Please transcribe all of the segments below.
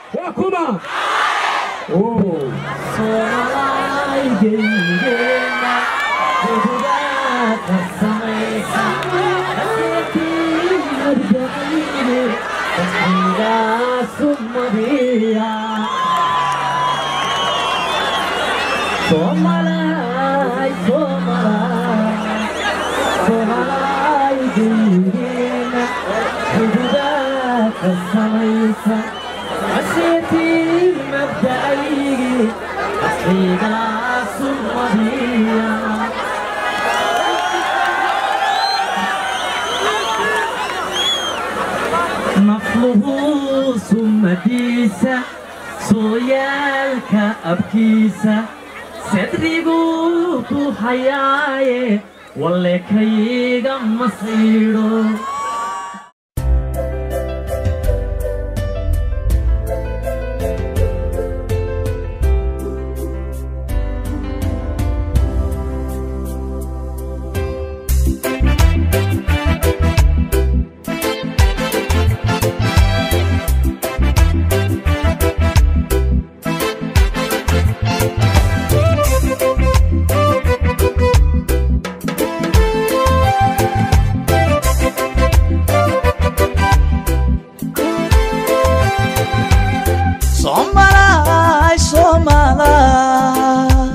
waa kuma soomaalaaygeygeena gudaaka samaysa aseetiinadbaine waxaygaasu mariya soomalaay soomalaay soomalaaygeena gudaaka samaysa aseetiin mabda'aygi waxaygaasu mariya nafluhu summadiisa sooyaalka abkiisa sadriguu ku hayaaye walle kayga masiidho Somalay, Somalay,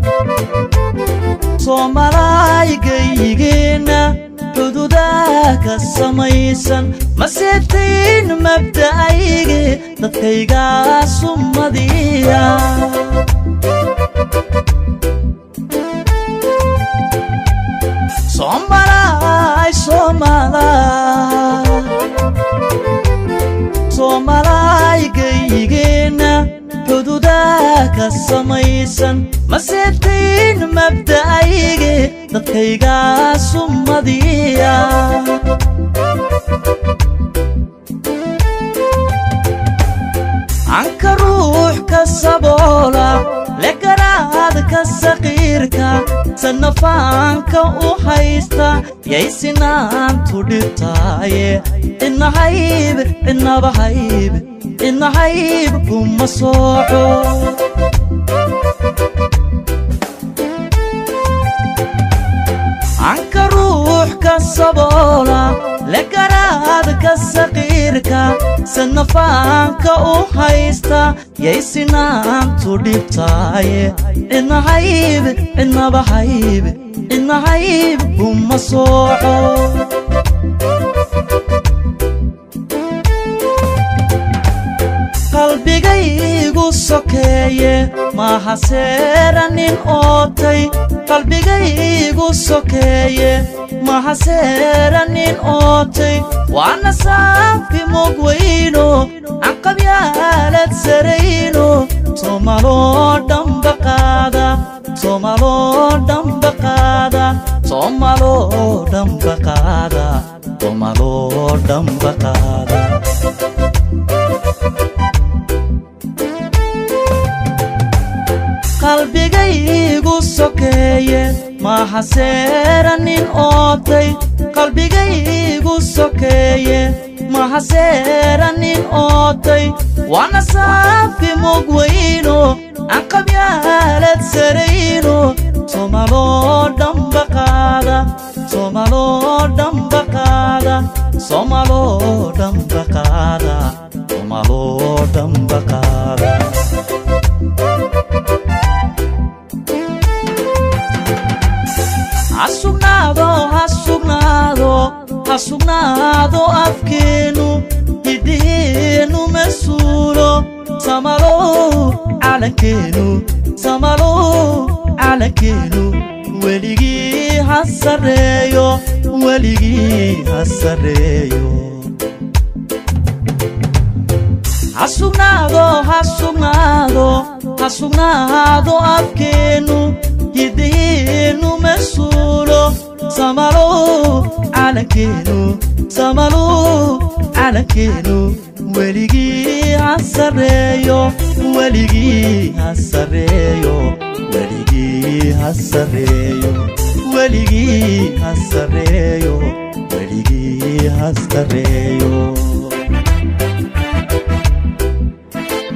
Somalay gaygeena xuduudaha ka samaysan maseetiin mabda'ayge dadkaygaa sumadiya Somalay, Somalay soomalaaygaygeenna xuduudaha ka samaysan maseetiin mabda'ayge dadkaygaa sumadiya anka ruux ka saboola legaraad ka saqiirka sanafaanka u haysta yaysinaantu dhibtaaye inahayb inaba hayb inahayb kuma sooco anka ruux ka saboola legaraad ka saqiirka sanafaanka u haysta yaysinaantu dhibtaaye inahayb inaba hayb inahayb kuma sooco qalbigaygu sokeeye maaha seera nin ootay qalbigaygu sokeeye maaha seera nin ootay waana saafi mog weyno anqabyaalad sarayno soomaloo dhamba qaada soomaloo dhamba qaada soomaloo dhamba qaada soomaloo dhamba qaada qalbigaygu sokeeye maaha seera nin ootay qalbigaygu sokeeye maaha seera nin ootay waana saafi mog weyno anqabyaalad sarayno soomaloo dhamba qaada soomaloo dhamba qaada soomaloo dhamba qaada soomaloo dhamba qaada hasugnaado hasugnaado hasugnaado afkeenu hidhiheenu masuulo samalow calankeenu samalow calankeenu weligii ha sarreeyo weligii ha sarreeyo hasugnaado hasugnaado hasugnaado afkeenu hidhiheenu masuulo samalow calankeenu samalow calankeenu weligii ha sarreeyo weligii ha sarreeyo weligii ha sarreeyo weligii ha sarreeyo weligii ha sarreeyo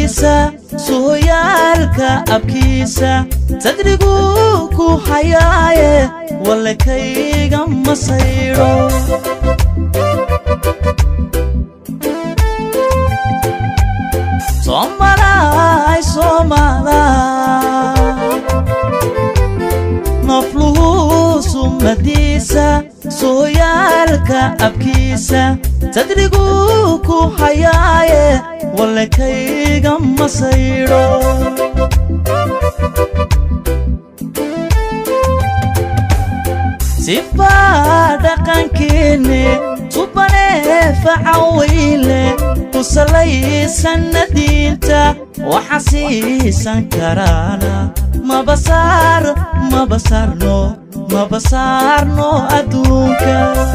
suladiisa sooyaalka abkiisa sadriguu ku hayaaye walle kayga masaydho soomalaay soomaalaa nofluhu sumadiisa sooyaalka abkiisa sadriguu ku hayaaye walle kayga masaydho sifaa dhaqankeenne subanee facaweyle ku salaysanna diinta waxa siisan karaana mabasaar mabasaarno mabasaarno adduunka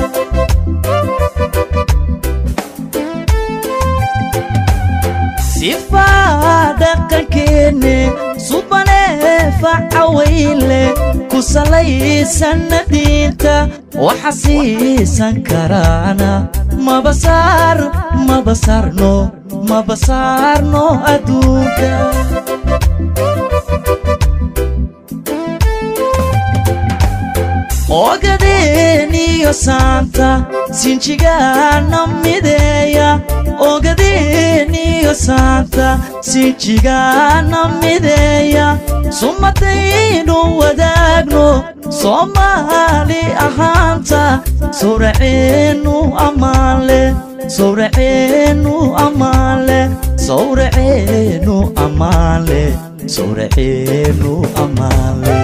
sifaa dhaqankeenne subanee facaweyle ku salaysanna diinta waxa siisan karaana mabasaar mabasaarno mabasaarno adduunka ogadeeniyo saanta sinjigaana mideeya ogadeeniyo saanta sinjigaana mideeya sumadaynu wadaagno soomaali ahaanta sawraceennu ammaanle sawraceennu ammaanle sawraceennu ammaanle sawraceennu ammaanle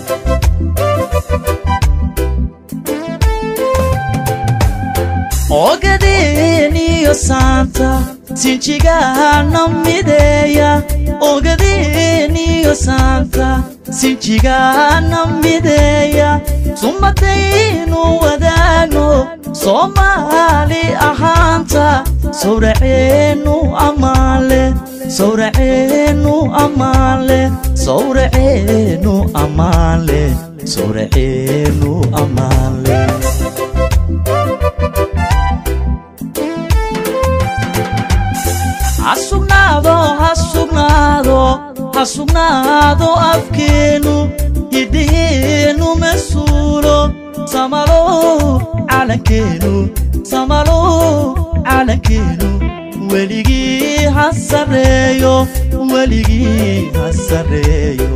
ogadeeniyo saanta sinjigaana mideeya ogadeeniyo saanta sinjigaana mideeya sumadaynu wadaagno soomaali ahaanta sawraceennu ammaanle sawraceennu ammaanle sawraceennu ammaanle sawraceennu ammaanle hasugnaado hasugnaado hasugnaado afkeennu hidiheennu masuulo samalow calankeennu samalow calankeennu weligii ha sarreeyo weligii ha sarreeyo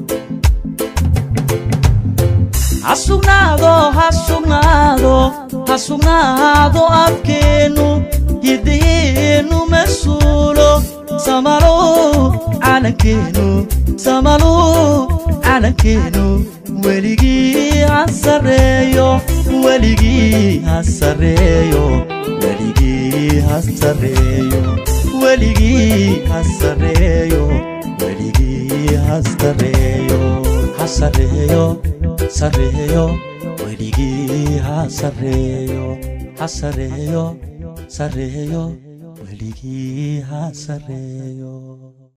hasugnaado hasugnaado hasugnaado afkeennu hidiheennu masuulo samalow calankeennu samalow calankeennu weligii ha sarreeyo weligii ha sarreeyo weligii ha sarreeyo weligii ha sarreeyo weligii ha sarreeyo ha sarreeyo sarreeyo weligii ha sarreeyo ha sarreeyo sarreeyo weligii ha sarreeyo